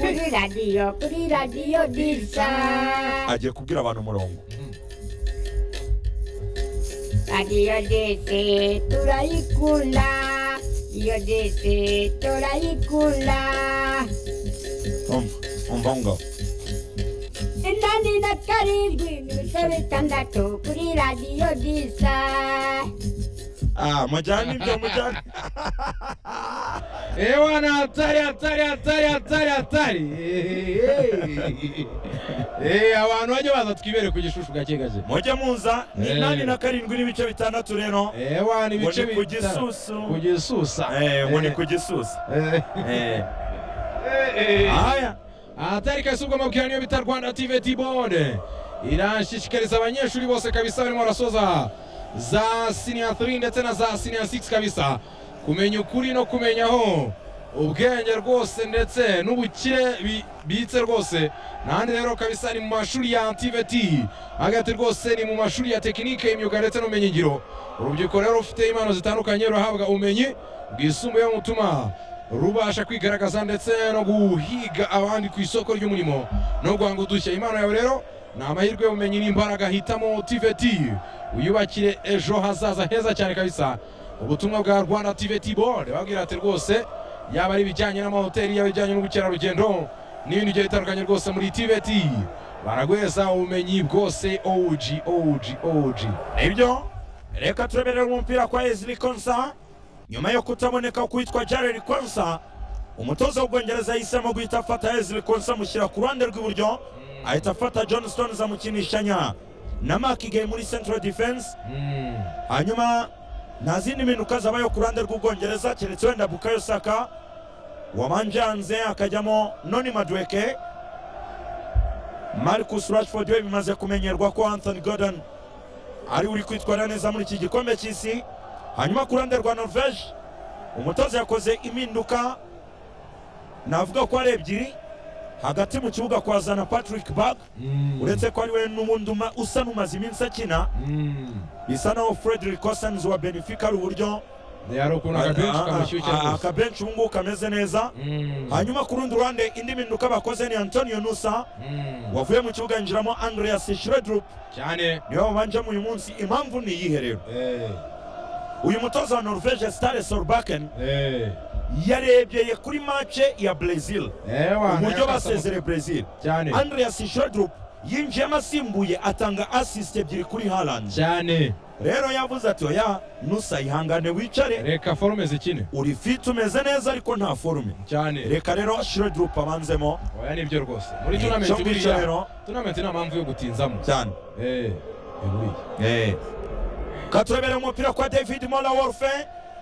kuri radiyo kuri radiyo disa agiye kubwira abantu umurongo radiyo dese turayikunda iyo dese turayikunda umva umva aho ngaho inani na karindwi n'ibice bitandatu kuri radiyo disa ah mujyane ibyo mujyane Eh bwana hatari hatari hatari hatari hatari. Eh, eh. Eh abantu bajye baza twibere ku gishushu gake gake. mujye muza ni Eh. inani na karindwi n'ibice bitandatu rero Eh bwana ngo ibice ni ku bita- gisusu Ku gisusa. Eh, ngo ni ku gisusa Eh. Eh. Eh. ahaya Ahatari kasi ubwo amabwiriza niyo bita Rwanda TV T-Bond. Irashishikariza abanyeshuri bose kabisa barimo barasoza za senior 3 ndetse na za senior 6 kabisa kumenya ukuri no kumenyaho ubwenge rwose ndetse n'ubukire bibitse rwose n'ahandi rero kabisa ni mu mashuri ya TVT hagati rwose ni mu mashuri ya tekinike imyuga ndetse n'ubumenyingiro urubyiruko rero rufite impano zitandukanye rurahabwa ubumenyi bwisumbuyeho mutuma rubasha kwigaragaza ndetse no guhiga abandi ku isoko ry'umurimo no guhanga udushya impano yawe rero ni amahirwe y'ubumenyi n'imbaraga hitamo tvt wiyubakire ejo hazaza heza cyane kabisa ubutumwa bwa rwanda tvt board babwira ati rwose yaba ari ibijyanye n'amahoteli yaba ibijyanye n'ubukerarugendo n'ibindi bigiye bitandukanye rwose muri tvt baraguheza ubumenyi bwose og og og nibyo reka tureberere umupira kwa ezili konsa nyuma yo kutaboneka kwitwa jared konsa umutoza w'ubwongereza yahisemo guhita afata ezili konsa amushyira ku ruhande rw'iburyo ahita afata john stones amukinishanya na makigay muri central defense Mm. hanyuma nta zindi mpinduka zabayo ku ruhande rw'ubwongereza keretse wenda bukayo saka wabanje hanze akajyamo noni madweke marcus rashford we bimaze kumenyerwa ko anthony gordon ari uri kwitwara neza muri iki gikombe cy'isi hanyuma ku ruhande rwa norvege umutoza yakoze impinduka navuga ko ari ebyiri hagati mu kibuga kwazana patrick bag Mm. uretse ko ari we n'ubundi uma- usa n'umaze iminsi akina Mm. bisa naho frederick cosens wa benefica ari uburyo yari ukuntu akabenshi kamushyushya a- a- rwose akabenshi ubu ngubu kameze neza Mm. hanyuma ku rundi ruhande indi mpinduka bakoze ni antonio nusa Mm. wavuye mu kibuga yinjiramo andreas shredrup cyane niwe wabanjemo uyu munsi impamvu ni iyihe rero Eh, uyu mutoza wa norvege stare sorbaken eh, yarebye kuri mace ya brazil eh, wana, uburyo yakasa basezere brazil cyane andreas shredrup yinjiyemo asimbuye atanga assist ebyiri kuri harland cyane rero yavuze ati oya nusa ihangane wicare reka forume zikine uri fit umeze neza ariko nta forume cyane reka rero shredrup abanzemo oya nibyo rwose muri icyo tunamenti ngicyo buriya rero tunamenti nta mpamvu yo gutinzamo cyane Eh, eh, buriya. katurebere umupira kwa david mora wolfe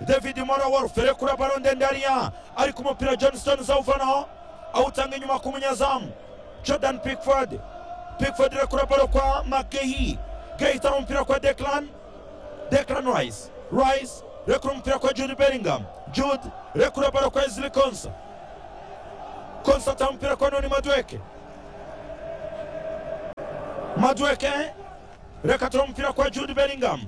david mora wolfe rekura baro ndende hariya ariko umupira johnston zawuvanaho awutanga inyuma ku munyezamu jordan pickford pickford rekura baro kwa makehi gahitana umupira kwa declan declan rice rice rekura umupira kwa jude bellingham jude rekura baro kwa ezili konsa konsa atanga umupira kwa noni madweke madweke reka tura umupira kwa jude bellingham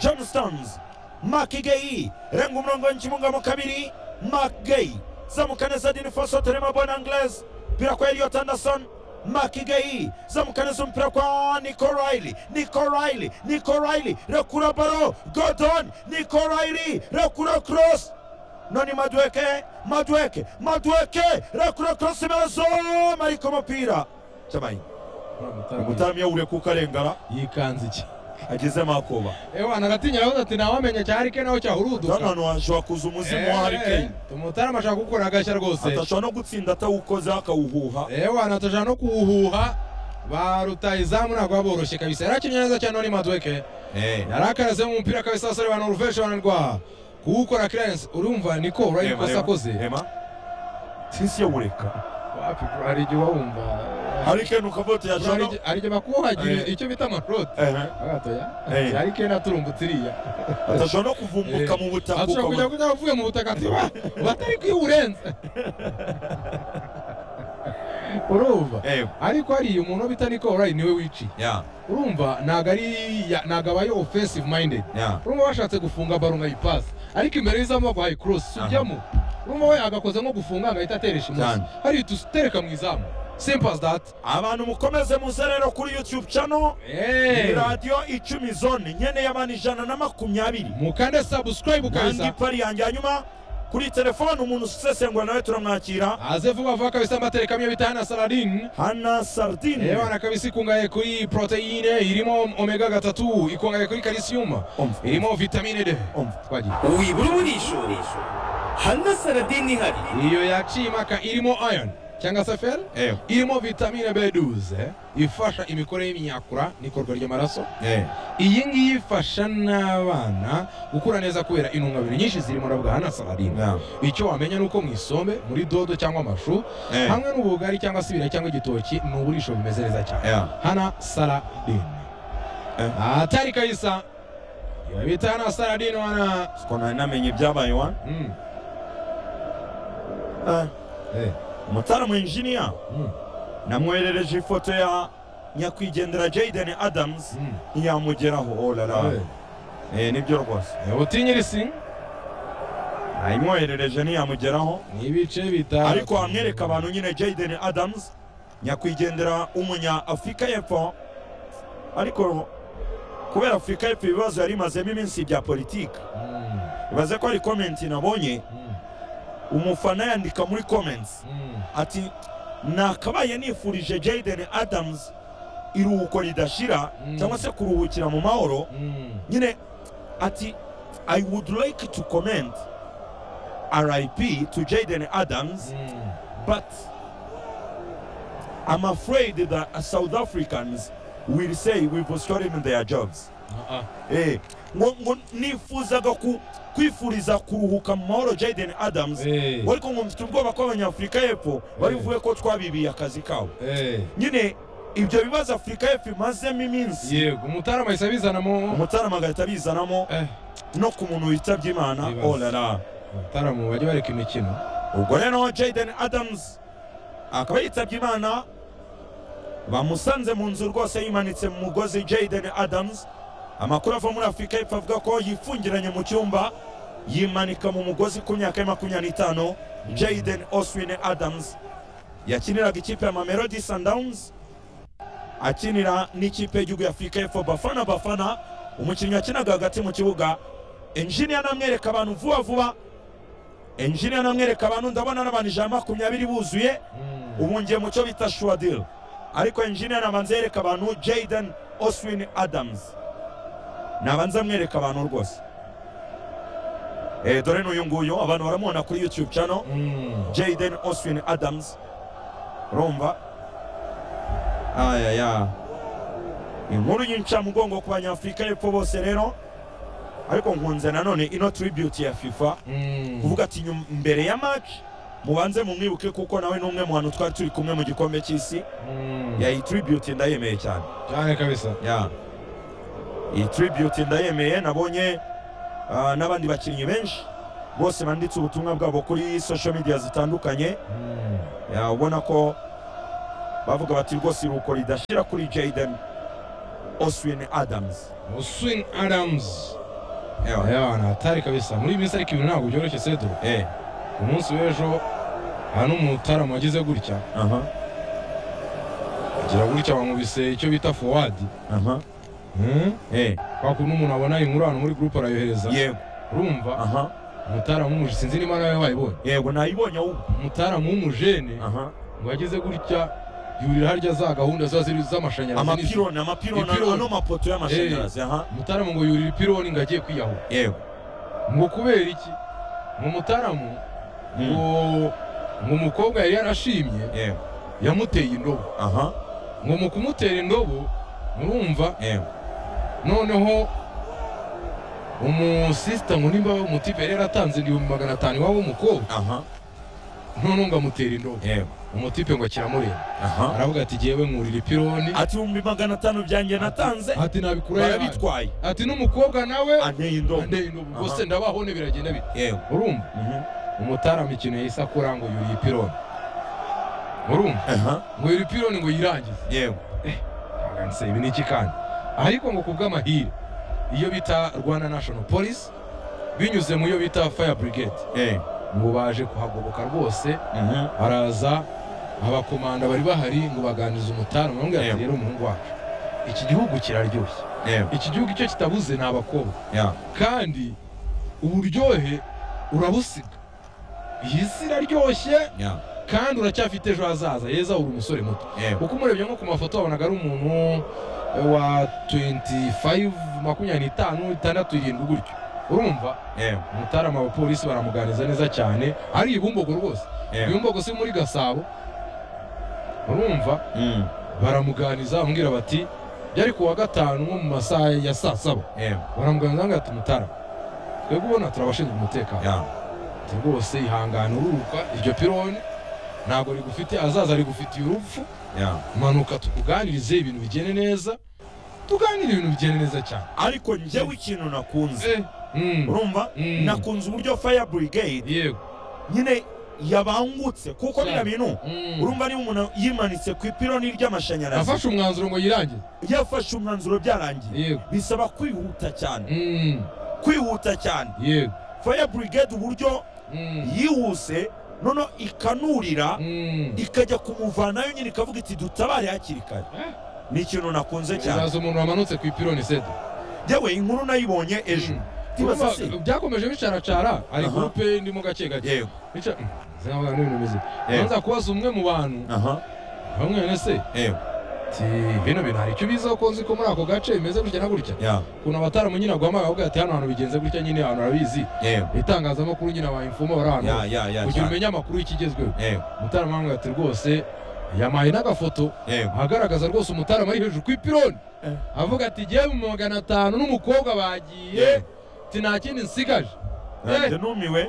johnstons makigeyi renga umurongo w'ikimunga mu kabiri makgeyi zamuka neza dinifoso turema bona anglaise umupira kwa eliot anderson makigeyi zamuka neza umupira kwa nico riley nico riley nico riley rekura baro gordon nico riley rekura cross noni madweke madweke madweke rekura cross imerezo mariko umupira cyabaye umutaramyi yawure kuko arengara yikanze iki agezemo akoba Eh, wana aratinya aravuze ati ntawamenya cya harikeni aho cyahuruduka hano hashobora kuza umuzimu wa harikeni umutarama ashaka gukora agashya rwose atashobora no gutsinda atawukoze akawuhuha Eh, wana atashaka no kuwuhuha ba rutayizamu ntabwo baboroshye kabisa yari akinye neza cyane noni madweke yari akarazemo umupira kabisa abasore ba noruveje bananirwa kuwukora clarence urumva niko urabona ikosa akoze sisi yawureka wapi bro, hari igihe uba wumva harikeni ukavota Bro, hari yashobora igihe- hari igihe bakuhagira Eh. icyo bita amarode Ehe. Eh. hari kena turumbutse iriya atashobora no kuvumbuka mu butaka ashobora kujya ukabona kujya uvuye mu butaka ati "Wa, batari kwiwurenza urumva Eh, ariko hariya umuntu bita niko orayi niwe wiciye ya urumva ntabwo ari ntabwo abaye offensive minded ya urumva bashatse gufunga baro nkayipasi ariko imbere y'izamu baguhaye cross Aha. ujyamo urumva we agakoza nko gufunga agahita ateresha imunsi Cyane. hariya tutereka mu izamu simple as that abantu mukomeze muze rero kuri youtube channel ni Eh, radiyo icumi zone nkeneye abantu ijana na makumyabiri mukande subscribe kandi kabisa pari yanjye hanyuma kuri telefone umuntu usesengura nawe turamwakira aze vuba vuba kabisa amatereka amwe bita hana saladin hana sardine Ewana kabisa ikungahaye kuri proteine irimo omega gatatu ikungahaye kuri calcium Umva. irimo vitamine D Umva. twagiye wibura uburishorisho hano saradini ihari iyo yaciye impaka irimo iron cyangwa se fer Ewe. irimo vitamine B12 ifasha imikorere y'imyakura n'ikorwa ry'amaraso Eh. iyi ngiyi ifasha n'abana gukura neza kubera intungamubiri nyinshi zirimo na bwana saladine Yeah. icyo wamenya ni uko mu isombe muri dodo cyangwa amashu Eh. hamwe n'ubugari cyangwa se ibirayi cyangwa igitoki ni uburisho bimeze neza cyane Yeah. hana saladine Eh. atari kabisa iyo bita hana saladine wana siko nari namenye ibyabaye wana Mm. Eh. Eh. umutara mu injiniya Mm. namwoherereje ifoto ya nyakwigendera jaden adams Mm. ntiyamugeraho olala Eh. Eh, nibyo rwose Eh, utinyirisi nayimwoherereje ntiyamugeraho ni ibice bitanu ariko wamwereka abantu nyine jaden adams nyakwigendera umunya afurika y'epfo ariko kubera afurika y'epfo ibibazo yari imazemo iminsi bya politiki Mm, ibaze ko ari komenti nabonye mm, umufana yandika muri komenti mm. ati nakabaye nifurije jaden adams iruhuko ridashira Mm. cyangwa se kuruhukira mu mahoro Mm. nyine ati i would like to comment rip to jaden adams Mm. but i'm afraid that south africans will say we've stolen their jobs Ah, ah. eh, ngo, ngo nifuzaga ku, kwifuriza kuruhuka mu mahoro jaden adams Eh, ariko ngo mfite ubwoba ko abanyafurika y'epfo bari buvuge ko twabibiye akazi kabo eh. nyine ibyo bibazo afurika y'epfo imazemo iminsi yego umutarama ahise abizanamo umutarama agahita bizanamo Eh, no ku muntu witabye imana Ibibazo. olala umutarama bajya bareka imikino ubwo rero jaden adams akaba yitabye imana bamusanze mu nzu rwose yimanitse mu mugozi jaden adams amakuru ava muri afurika y'epfo avuga ko yifungiranye mu cyumba yimanika mu mugozi ku myaka ya makumyabiri n'itanu jaden oswin adams yakiniraga ikipe ya mamelodi sundowns akinira n'ikipe y'igihugu ya afurika y'epfo bafana bafana umukinnyi wakinaga hagati mu kibuga enjiniya anamwereka abantu vuba vuba enjiniya anamwereka abantu ndabona n'abantu ijana na makumyabiri buzuye ubu ngiye mu cyo bita shuwadil ariko enjiniya nabanza yereka abantu jaden oswin adams nabanza amwereka abantu rwose Eh, dore n'uyu nguyu abantu baramubona kuri youtube channel Mm. Jaden Austin Adams urumva ayaya inkuru y'incamugongo ku banyafurika y'epfo bose rero ariko nkunze nanone ino tribute ya FIFA Mm. kuvuga ati nyum- mbere ya match mubanze mumwibuke kuko nawe n'umwe mu bantu twari turi kumwe mu gikombe cy'isi Mm. yayi tribute ndayemeye cyane cyane kabisa ya iyi tribute ndayemeye nabonye ah, n'abandi bakinnyi benshi bose banditse ubutumwa bwabo kuri social media zitandukanye Mm. Ya, ubona ko bavuga bati rwose iruhuko ridashira kuri Jaden Oswin Adams Oswin Adams Ewa. ayabana atari kabisa muri iyi minsi ariko ibintu ntabwo byoroshye sedo Eh, ku munsi w'ejo hano umutarama wagize gutya aha, agira gutya bamubise icyo bita forward aha, Mm. eh, kwa kuntu umuntu abona inkuru ahantu muri gurupe arayohereza yego urumva aha umutara w'umuje sinzi niba nawe wayibonye yego nayibonye ahubwo umutara w'umujene aha ngo yageze gutya yurira harya za gahunda ziba ziri z'amashanyarazi n'izi- amapironi amapironi Ipironi. ano mapoto y'amashanyarazi aha umutaramu ngo yurira ipironi ngo agiye kwiyahura yego ngo kubera iki ngo umutaramu ngo ngo umukobwa yari yarashimye yego yamuteye indobo aha ngo mu kumutera indobo murumva yego noneho umusisita ngo nimba umutipe yari yaratanze ibihumbi magana atanu iwabo w'umukobwa aha noneho ngo amutera indobo yego umutipe ngo kiramureba aha aravuga ati jyewe nkurira ipironi ati ibihumbi magana atanu byanjye natanze ati nabikura yawe barabitwaye ati n'umukobwa nawe anteye indobo ande indobo Aha. bose ndabaho ne biragenda bite yego urumva mhm, umutarama ikintu yahise akora ngo yuriye ipironi urumva aha ngo yuriye ipironi ngo yirangize yego aganse ibi ni iki kandi ariko ngo ku bw'amahire iyo bita rwanda national police binyuze mu yo bita fire brigade eh ngo baje kuhagoboka rwose araza abakomanda bari bahari ngo baganirize umutaru bamwe ati Yego. rero umuhungu wacu iki gihugu kiraryoshye Yego. iki gihugu icyo kitabuze ni abakobwa Yeah. kandi uburyohe urabusiga iyi si iraryoshye Yeah. kandi uracyafite ejo hazaza yeza uri umusore muto Yeah. uko umurebye nko ku mafoto wabonaga ari umuntu wa 25 makumyabiri n'itanu itandatu irindwi gutyo urumva Yeah. umutarama abapolisi baramuganiza neza cyane ari ibumbogo rwose Yeah. ibumbogo si muri gasabo urumva Mm. baramuganiza bamubwira bati byari ku wa gatanu nko mu masaha ya saa saba Yeah. baramuganiza ngo ati mutarama twebwe ubona turabashinzwe umutekano Yeah. ati rwose ihangane ururuka iryo pironi ntabwo rigufite azaza rigufitiye urupfu Yeah. manuka tukuganirize ibintu bigende neza tuganire ibintu bigende neza cyane ariko njyewe ikintu nakunze Mm. urumva Mm. nakunze uburyo fire brigade yego nyine yabangutse kuko Cyane. biriya bintu Mm. urumva niba umuntu yimanitse ku ipironi ry'amashanyarazi afashe umwanzuro ngo yirangize yafashe umwanzuro byarangiye yego bisaba kwihuta cyane Mm. kwihuta cyane yego fire brigade uburyo Mm. yihuse noneho ikanurira Mm. ikajya kumuvanayo nyine ikavuga iti dutabare hakiri kare Eh. ni ikintu nakunze cyane uraza umuntu wamanutse ku ipironi sedo yewe inkuru nayibonye ejo Mm. tibaza se byakomeje bicaracara ari Aha. gurupe ndimo gake gake yego Bica- Mm. Sinabona n'ibintu bimeze Yego. nza kubaza umwe mu bantu aha bamwe bene se yego ati bino bintu hari icyo bizaho ko nzi ko muri ako gace bimeze gutya na gutya ya ukuntu abataramu nyine aguhamagaye avuga ati hano hantu bigenze gutya nyine abantu barabizi yego itangazamakuru nyine abayimfuma bari ahantu ya ya ya kugira cyane umenye amakuru y'ikigezweho yego umutarama ati rwose yamaye n'agafoto yego agaragaza rwose umutarama ari hejuru ku ipironi avuga ati ngewe mu magana atanu n'umukobwa bagiye Yego. ati nta kindi nsigaje nanjye numiwe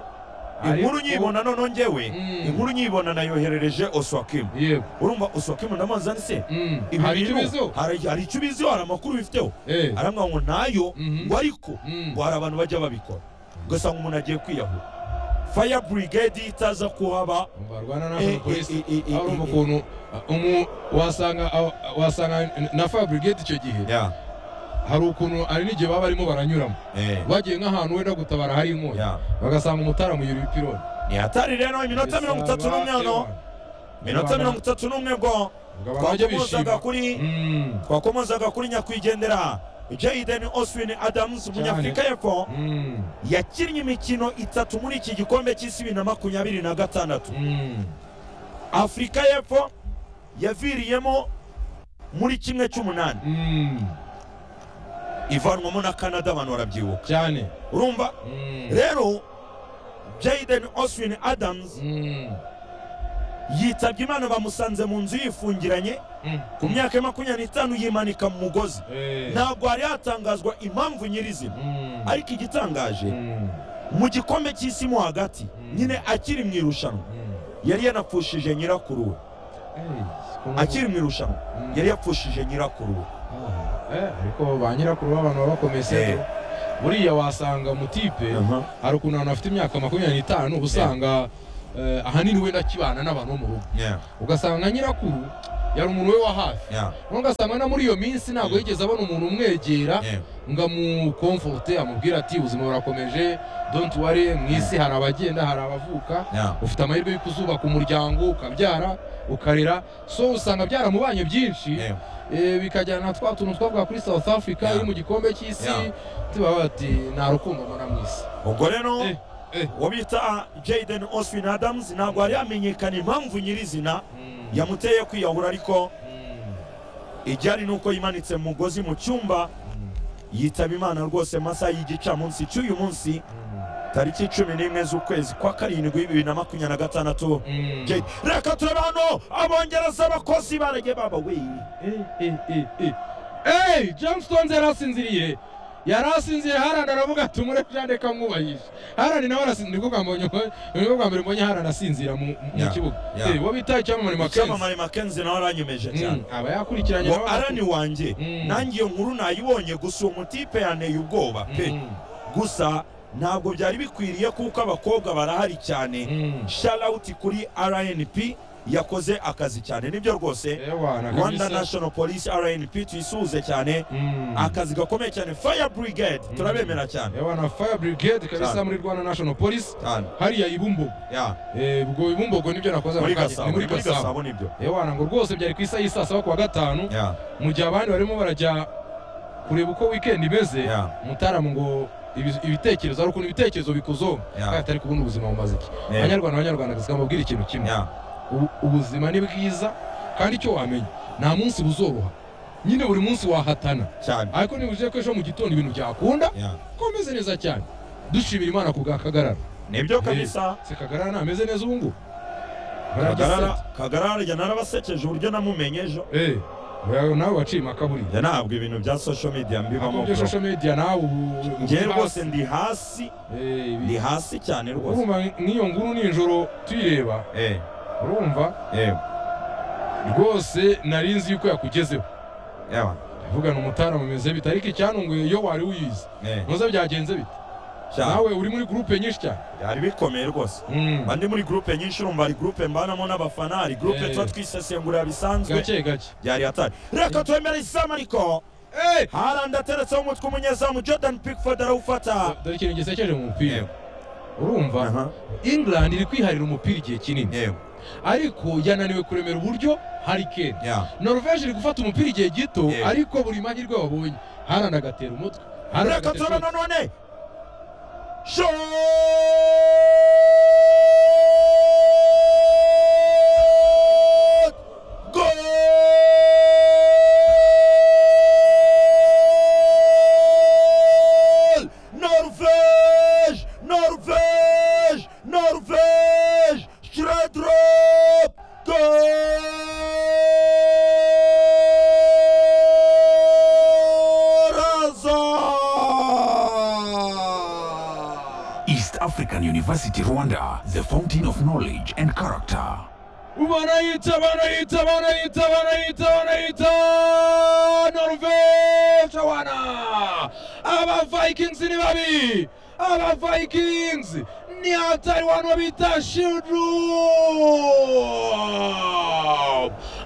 inkuru nyibona noneho njyewe Mm. inkuru nyibona nayoherereje oswakimu yego urumva oswakimu ndamuzi ari se mm, ibi hari icyo bintu biziho hari hari icyo ubiziho hari amakuru bifiteho Eh, arambwira ngo nayo Mhm. ngo ariko mm, ngo hari abantu bajya babikora ugasanga umuntu agiye kwiyahura fire brigade itaza kuhaba barwana Eh, n'abantu eh, polisi eh, eh, urumva eh, ukuntu uh, umu- wasanga uh, wasanga na fabrigate icyo gihe ya hari ukuntu hari n'igihe baba barimo baranyuramo bagiye nk'ahantu wenda gutabara hari inkongi ya bagasanga umutara muyura ibipironi ni hatari rero iminota mirongo itatu n'umwe hano minota mirongo itatu n'umwe ngo twakomozaga kuri twakomozaga kuri nyakwigendera Jaden Oswin Adams umunyafurika y'epfo yakinnye imikino itatu muri iki gikombe cy'isi bibiri na makumyabiri na gatandatu afurika y'epfo yaviriyemo muri kimwe cy'umunani ivanwamo na canada abantu barabyibuka cyane urumva Mm, rero Jaden Oswin Adams mm, yitabye imana bamusanze mu nzu yifungiranye mm, ku myaka ya makumyabiri n'itanu yimanika mu mugozi eh, ntabwo hari hatangazwa impamvu nyirizina mm, ariko igitangaje mm, mu gikombe cy'isi mo hagati Mm. nyine akiri mu irushanwa mm. yari yanapfushije nyirakuru we Eh, ukuntu- akiri mu irushanwa Mm. yari yapfushije nyirakuru we Ah, eh, ariko ba nyirakuru b'abantu baba bakomeye sedo buriya wasanga umutipe hari ukuntu abantu bafite imyaka makumyabiri n'itanu uba usanga eh, ahanini wenda akibana n'abantu bo mu rugo ugasanga nka nyirakuru yari umuntu we wa hafi noneho ugasanga no muri iyo minsi ntabwo yigeze abona umuntu umwegera ngo amukomforte amubwire ati ubuzima burakomeje don't worry mu isi hari abagenda hari abavuka ufite amahirwe yo kuzubaka umuryango ukabyara ukarera so usanga byaramubanye byinshi eh, bikajyana na twa tuntu twavuga kuri south africa Yeah. iri mu gikombe cy'isi Yeah. tubaba bati nta rukundo mbona mu isi ubwo rero Eh, eh. uwo bita Jaden Oswin Adams ntabwo hari hamenyekana impamvu nyirizina Mm, yamuteye kwiyahura ariko mm, ibyari ni uko yimanitse mu mugozi mu cyumba mm, yitaba imana rwose masaha y'igicamunsi cy'uyu munsi mm, tariki cumi n'imwe z'ukwezi kwa karindwi bibiri na makumyabiri na gatandatu mm. Jade, reka turebe hano abongereza abakozi barege baba we Eh, eh, eh, eh. Hey, John Stones yarasinziriye yarasinziriye harandi aravuga ati umurejane reka mwubahishe harandi nawe arasinzira nibwo bwa mbonye nibwo bwa mbere mbonye harandi asinzira mu mu Yeah, kibuga yeah. Eh, uwo bita icyamamare makenzi icyamamare makenzi nawe aranyemeje Mm, cyane aba yakurikiranye ngo nawe arani wanjye Mm. nanjye iyo nkuru nayibonye gusa uwo mutipe yanteye ubwoba pe Mm, gusa ntabwo byari bikwiriye kuko abakobwa barahari cyane mm, sharawuti kuri rnp yakoze akazi cyane nibyo rwose Eh, bwana, rwanda kabisa. national police rnp tuyisuhuze cyane Mm. akazi gakomeye cyane fire brigade turabemera cyane Eh, bwana fire brigade kabisa Cyane. muri rwanda national police cyane hariya ibumbogo ya Eh, ubwo ibumbogo nibyo nakoze muri ako kanya. gasabo Ni ni muri gasabo nibyo ewana ngo rwose byari ku isaha y'isaa saba kuwa gatanu ya mu gihe abandi barimo barajya kureba uko weekend imeze Yeah. mutaramu ngo ibi- ibitekerezo ariko ibitekerezo bikuzo Yeah. kandi atari kubona ubuzima bumaze iki Yeah. banyarwanda banyarwanda kazi kamubwira ikintu kimwe ya U- ubuzima ni bwiza kandi icyo wamenya nta munsi buzoroha nyine buri munsi wahatana cyane ariko niba uje ko ejo mu gitondo ibintu byakunda ya komeze neza cyane dushimira imana ku bwa kagarara nibyo kabisa se kagarara ntameze neza ubu ngubu kagarara kagarara njye narabasekeje uburyo namumenye ejo Eh, oya, nawe waciye impaka buriya njye ntabwo ibintu bya social media mbibamo akubye bro social media nawe ubu njye rwose ndi hasi Eh, ibi- ndi hasi cyane rwose urumva n'iyo nguru nijoro tuyireba eh urumva eh rwose nari nzi yuko yakugezeho yawa avugana umutara mumeze bite ariko icyantunguye iyo wari uyizi eh ntuze byagenze bite cyane nawe uri muri gurupe nyinshi cyane byari bikomeye rwose Mm, mba ndi muri gurupe nyinshi urumva hari gurupe mbanamo n'abafana hari gurupe Eh. tuba twisesengurira bisanzwe gake gake byari hatari reka twemere izamu ariko Eh, harandi ateretseho umutwe umunyezamu jordan pickford arawufata dore ikintu gisekeje mu mupira Yego. urumva Aha, england iri kwiharira umupira igihe kinini yego ariko yananiwe kuremera uburyo hari kera ya norvege iri gufata umupira igihe gito Yego. ariko buri mahirwe babonye harana agatera umutwe Haaland reka agatera turabona umutwe. none shot goal norvège norvège norvège Schredrop Corazon East African University Rwanda, the fountain of knowledge and character. Ubanayita, banayita, banayita, banayita, banayita, Norvege wana! Aba Vikings ni babi! Aba Vikings ni hatari wanu bita Shildrum!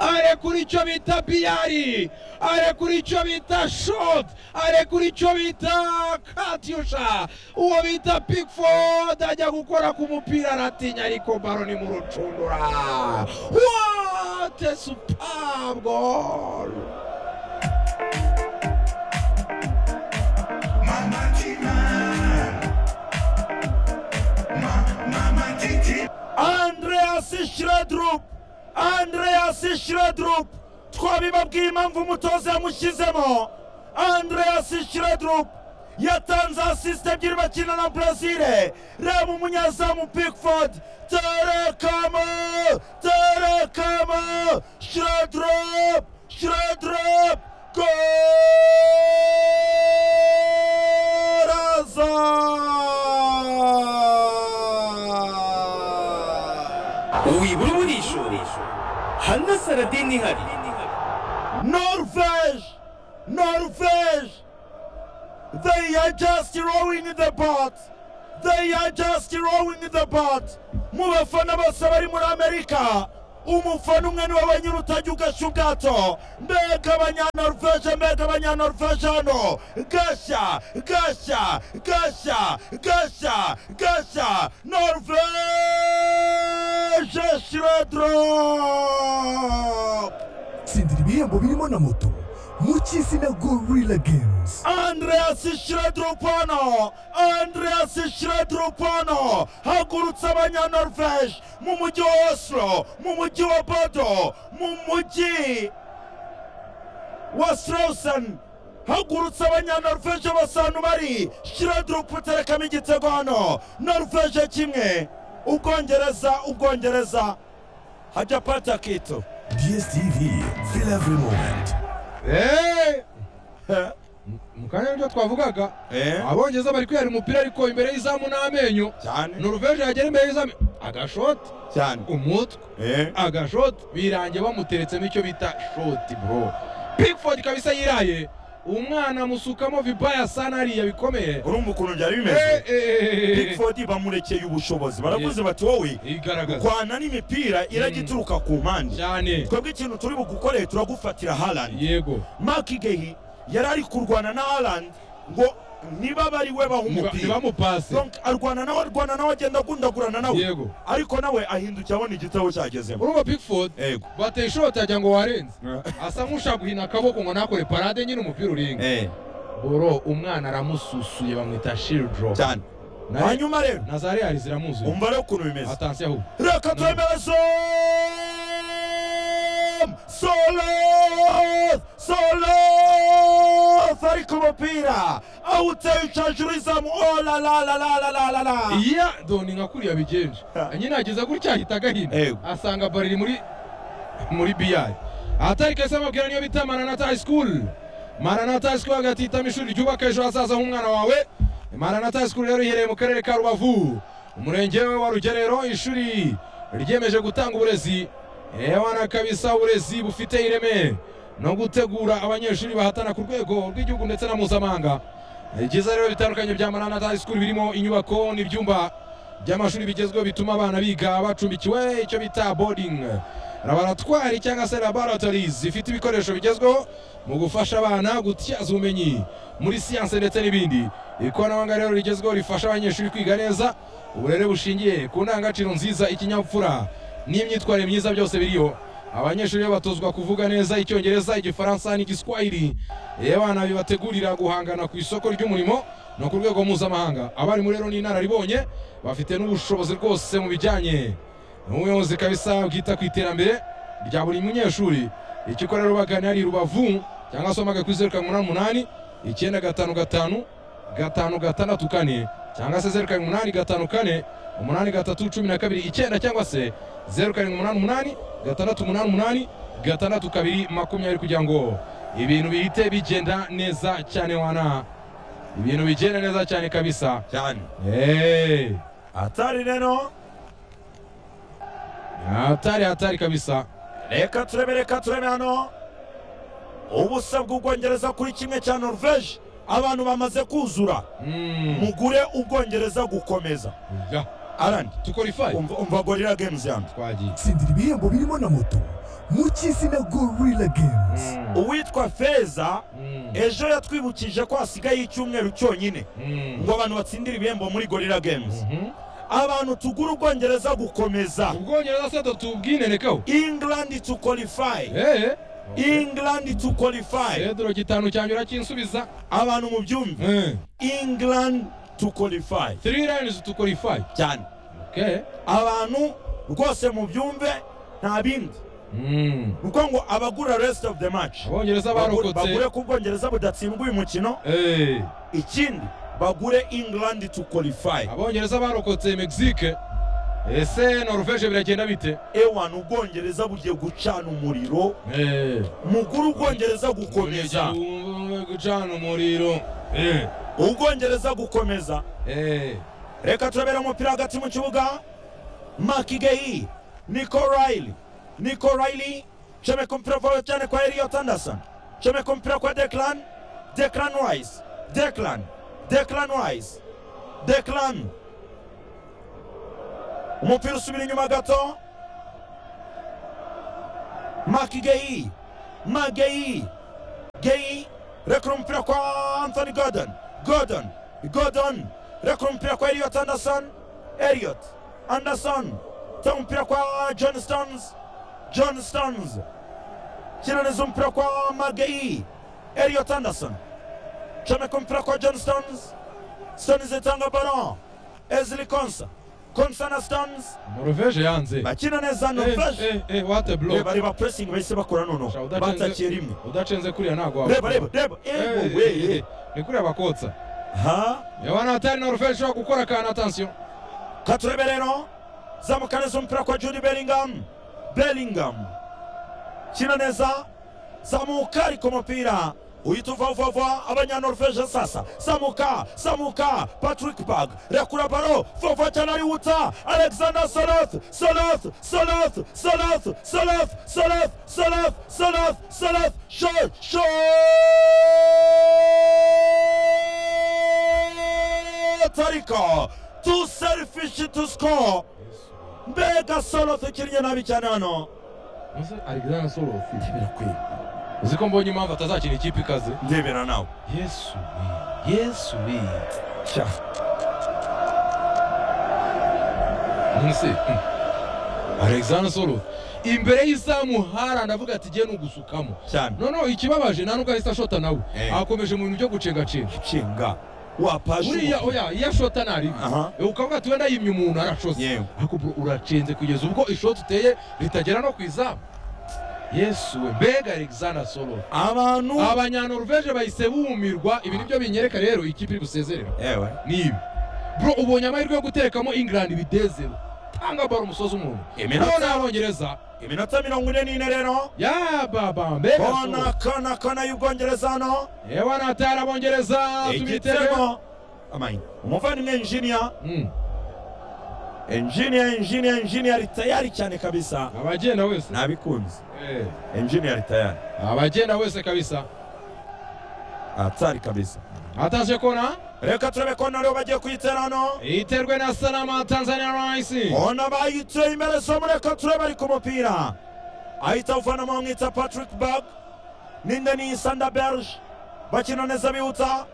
Are kuri cyo bita Biari! Are kuri cyo bita Shot! Are kuri cyo bita Katyusha! Uwo bita Pickford ajya gukora ku mupira aratinya ariko baro ni mu rucundura! What a superb goal! andreas shredrup andreas shredrup twabibabwiye impamvu umutoza yamushyizemo andreas shredrup yatanze asisite ebyiri bakina na brezile reba umunyezamu pickford terekamo terekamo shredrup shredrup goraza wibura uburisho hana saradini ihari Norvège! Norvège! They are just rowing in the boat! They are just rowing in the boat! Mu bafana bose bari muri Amerika, umufana umwe niwe wenyine utajya ugashya ubwato. Mbega abanyanorvege, mbega abanyanorvege hano! Gashya, gashya, gashya, gashya, gashya! Norvège Schroeder! tsindira ibihembo birimo na moto mu cy'izina gorilla games Andreas Shredrupano Andreas Shredrupano hagurutse abanyanorvege mu mujyi wa Oslo mu mujyi wa Bodo mu mujyi wa Strausen hagurutse abanyanorvege basantu bari Shredrup uterekamo igitego hano Norvege kimwe Ubwongereza Ubwongereza hajya pata kitu dstv feel every moment Eh! Mu kanya nibyo twavugaga eh abongereza bari kwihera umupira ariko imbere y'izamu n'amenyo cyane noruveje yagera imbere y'izamu agashoti cyane umutwe eh agashoti birangiye bamuteretsemo icyo bita shoti bro pickford kabisa yiraye umwana amusukamo vibaya sana hariya bikomeye urumva ukuntu byari Eh, bimeze eh, eh, eh. pickford bamurekeye ubushobozi baravuze bati wowe igaragaza kwana n'imipira irajya Mm. ituruka ku mpande cyane twebwe ikintu turi bugukoreye turagufatira harandi yego mark igehi yari ari kurwana na harandi ngo niba bari we baha umupira ntibamupase Donc, arwana nawe arwana nawe agenda agundagurana nawe yego ariko nawe ahindukira abona igitabo cyagezemo urumva pickford ego bateye ishoti ajya ngo warenze asa nk'ushaka guhina akaboko ngo ntakore parade nyine umupira uringa Eh, boro umwana aramususuye bamwita shildro cyane hanyuma rero na za real ziramuzuye umva rero ukuntu bimeze atansiyo ahubwo reka twemere som solos solos ari ku mupira awuteye ucaje urizamu olalalalalalalala iya doni nka kuriya bigenje nyine ageza gutya ahita agahina Ego. asanga bariri muri muri biyari atari kese amabwira niyo bita maranata high school maranata high school hagati hitamo ishuri ryubaka ejo hazaza h'umwana wawe maranata high school rero iherereye mu karere ka rubavu umurenge wa rugerero ishuri ryiyemeje gutanga uburezi ewana kabisa uburezi bufite ireme no gutegura abanyeshuri bahatana ku rwego rw'igihugu ndetse na mpuzamahanga ibyiza rero bitandukanye bya maranata high school birimo inyubako n'ibyumba by'amashuri bigezweho bituma abana biga bacumbikiwe icyo bita boarding laboratwari cyangwa se laboratories zifite ibikoresho bigezweho mu gufasha abana gutyaza ubumenyi muri siyanse ndetse n'ibindi ikoranabuhanga rero rigezweho rifasha abanyeshuri kwiga neza uburere bushingiye ku ndangagaciro nziza ikinyabupfura n'imyitwarire myiza byose biriho abanyeshuri rero batozwa kuvuga neza icyongereza igifaransa n'igiswahili iyo abana bibategurira guhangana ku isoko ry'umurimo no ku rwego mpuzamahanga abarimu rero ni inararibonye bafite n'ubushobozi rwose mu bijyanye n'ubuyobozi kabisa bwita ku iterambere rya buri munyeshuri ikikora rero bagana ari rubavu cyangwa se wambaye kuri zeru karindwi umunani umunani icyenda gatanu gatanu gatanu gatandatu kane cyangwa se zeru karindwi umunani gatanu kane umunani gatatu cumi na kabiri icyenda cyangwa se zeru karindwi umunani umunani gatandatu umunani umunani gatandatu kabiri makumyabiri kugira ngo ibintu bihite bigenda neza cyane wana ibintu bigenda neza cyane kabisa cyane Hey. atari rero hatari hatari kabisa reka turebe reka turebe hano ubusa bw'ubwongereza kuri kimwe cya norvege abantu bamaze kuzura Mm. mugure ubwongereza gukomeza Ya. arandi to qualify umva umva gorira games yanjye twagiye tsindira ibihembo birimo na moto mu cy'izina gorilla games uwitwa feza Mm. ejo yatwibukije ko hasigaye icyumweru cyonyine Mm. ngo abantu batsindire ibihembo muri gorira games Mhm. abantu tugura ubwongereza gukomeza ubwongereza se tutubwinenekaho england to qualify Eh, england to qualify pedro gitanu cyanjye urakinsubiza abantu mu byumve Eh, england to qualify three lines to qualify cyane okay abantu rwose mu byumve nta bindi Mm. ni uko ngo abagura rest of the match abongereza Bagure- bagure barokotse ko ubwongereza budatsindwa uyu mukino Eh, ikindi bagure england to qualify abongereza barokotse mexique ese norvege biragenda bite ewana ubwongereza bugiye gucana umuriro Eh. mukuru ubwongereza gukomeza gucana umuriro Eh, ubwongereza gukomeza eh. reka turabera umupira hagati mu kibuga makigeyi niko rayili niko rayili comeka umupira vuba cyane kwa eliyot anderson comeka umupira kwa declan declan wise declan declan wise declan umupira usubira inyuma gato makigeyi mageyi geyi rekura umupira kwa anthony gordon gordon gordon rekura umupira kwa elliot anderson elliot anderson ta umupira kwa john stones john stones kinaniza umupira kwa mageyi elliot anderson comeka umupira kwa john stones stones itanga baron ezli konsa konsa na stones norvege yanze bakina neza Eh, nofaje eh, eh, what a block reba reba pressing bahise bakora noneho Udacenze- batakiye rimwe udacenze kuriya ntabwo waba- reba reba reba Eh, ewe eh, we eh, ni kuriya bakotsa ha yabona hatari norvege ushobora gukora akantu atansiyo katurebe rero zamuka neza umupira kwa judy bellingham bellingham kina neza zamuka ariko umupira uhita uvavava abanyanorvege sasa samuka samuka patrick bag rekura baro vova cyane ari wuta alexander soloth soloth soloth soloth soloth soloth soloth soloth soloth shot shot ariko tu selfish to score mbega soloth ukinnye nabi cyane hano Uzi Alexander Solo ndebera kwe uzi ko mbonye impamvu atazakina ikipe ikaze ndebera nawe yesu we yesu we cya munsi Alexander Solo imbere y'izamu haranda avuga ati giye nugusukamo cyane noneho ikibabaje nta n'ubwo ahita ashota nawe Eh. akomeje mu bintu byo gucengacenga nshinga wapasha uriya oya iyo ashota nta ribi Aha. Eh, ukavuga ati wenda yimye umuntu arashose Yewe. ariko bro, uracenze kugeza ubwo ishoti uteye ritagera no ku izamu yesu we mbega Alexander Solo abantu abanyanorveje bahise bumirwa ibi nibyo binyereka rero ikipe iri busezerera yewe ni ibi bro ubonye amahirwe yo guterekamo ingilandi bidezero tanga baro umusozi umuntu Iminota- bona abongereza iminota mirongo ine n'ine rero ya baba mbega bona kana kana y'ubwongereza hano yewe natara abongereza tubitego igitego Amain. umuvandimwe enjinia Mm, enjinia enjinia enjinia ari tayari cyane kabisa abagenda wese nabikunze Eh, enjinia ari tayari abagenda wese kabisa atari kabisa ataje kona reka turebe ko naribo bagiye kuyitera hano iterwe na salama tanzania rice ona bayiteye imbere somo reka turebe ari ku mupira ahita avana mu mwita patrick bag ninde ni sanda berge bakina neza bihuta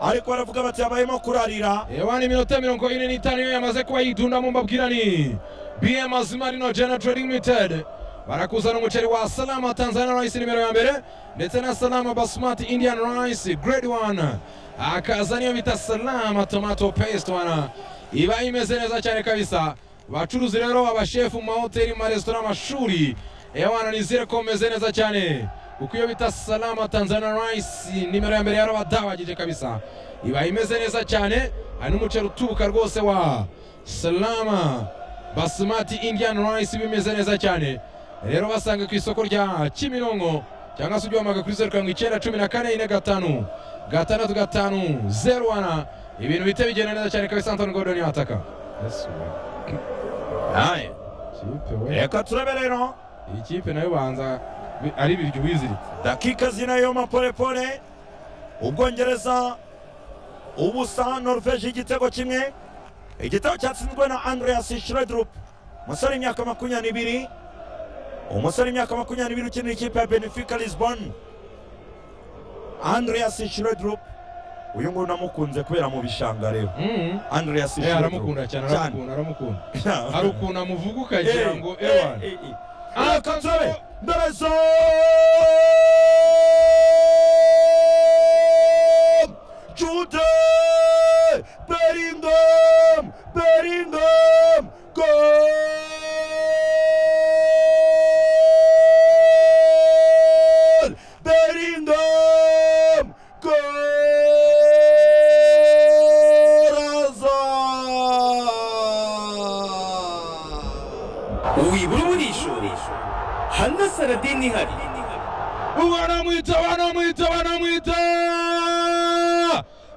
ariko baravuga bati habayemo kurarira yewe ni iminota mirongo ine n'itanu iyo yamaze kuba yidundamo mbabwira ni bm azima rino jena trading limited barakuzana umuceri wa salama tanzania rice nimero ya mbere ndetse na salama basmati indian rice grade 1 akaza niyo bita salama tomato paste wana iba imeze neza cyane kabisa bacuruzi rero abashefu mu mahoteli mu maresitora amashuri ewana nizere ko meze neza cyane kuko iyo bita salama tanzania rice nimero ya mbere yarabadabagije kabisa iba imeze neza cyane hari n'umuceri utubuka rwose wa salama basmati indian rice bimeze neza cyane rero basanga ku isoko rya kimironko cyangwa se ubyamamaga kuri zeru karindwi icyenda cumi na kane ine gatanu gatandatu gatanu zeru wana ibintu bihita bigenda neza cyane kabisa antoni gordoni yataka Aye. reka turebe rero iyi kipe nayo banza bi- ari ibiryo ubiziritse dakika zinayo mapolepole ubwongereza ubusa norvege igitego kimwe igitego cyatsinzwe na andreas shredrup umusore w'imyaka makumyabiri n'ibiri umusore w'imyaka makumyabiri n'ibiri ukinira ikipe ya benefica lisbon andreas shredrup uyu nguyu namukunze kubera mu bishanga rero Mhm. andreas Eh, aramukunda cyane aramukunda aramukunda hari ukuntu amuvuga ukagira ngo ewana Aka turebe Ndarazo Jude Bellingham Bellingham Goal Bellingham Goal Azar wibura uburishoresho hana saradini ihari banamwita banamwita banamwita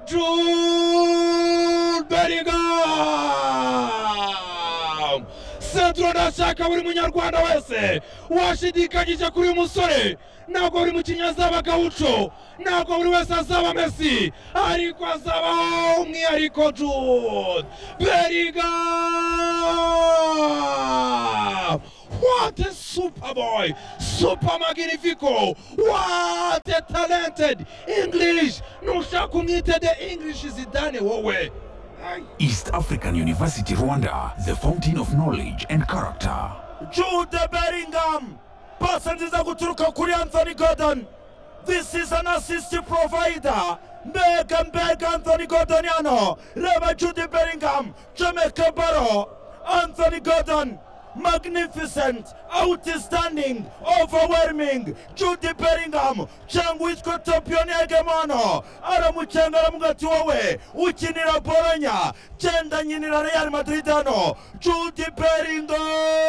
Jude Bellingham sentro ndashaka buri munyarwanda wese washidikanyije kuri uyu musore ntabwo buri mukinnyi azaba gawuco ntabwo buri wese azaba mesi ariko azaba umwihariko Jude Bellingham What a super boy! Super magnifico! What a talented English! Nushaka umwite the English Zidane wowe! East African University Rwanda, the fountain of knowledge and character. Jude Bellingham. Pass nziza guturuka kuri Anthony Gordon. This is an assist provider. Mbega mbega Anthony Gordon yano. Reba Jude Bellingham. Jamaica Barrow. Anthony Gordon. Magnificent, outstanding, overwhelming. Jude Bellingham cyangwa witwa Topion Yagemano aramucenga aramuga ati wowe ukinira Bologna genda nyinira Real Madrid hano Jude Bellingham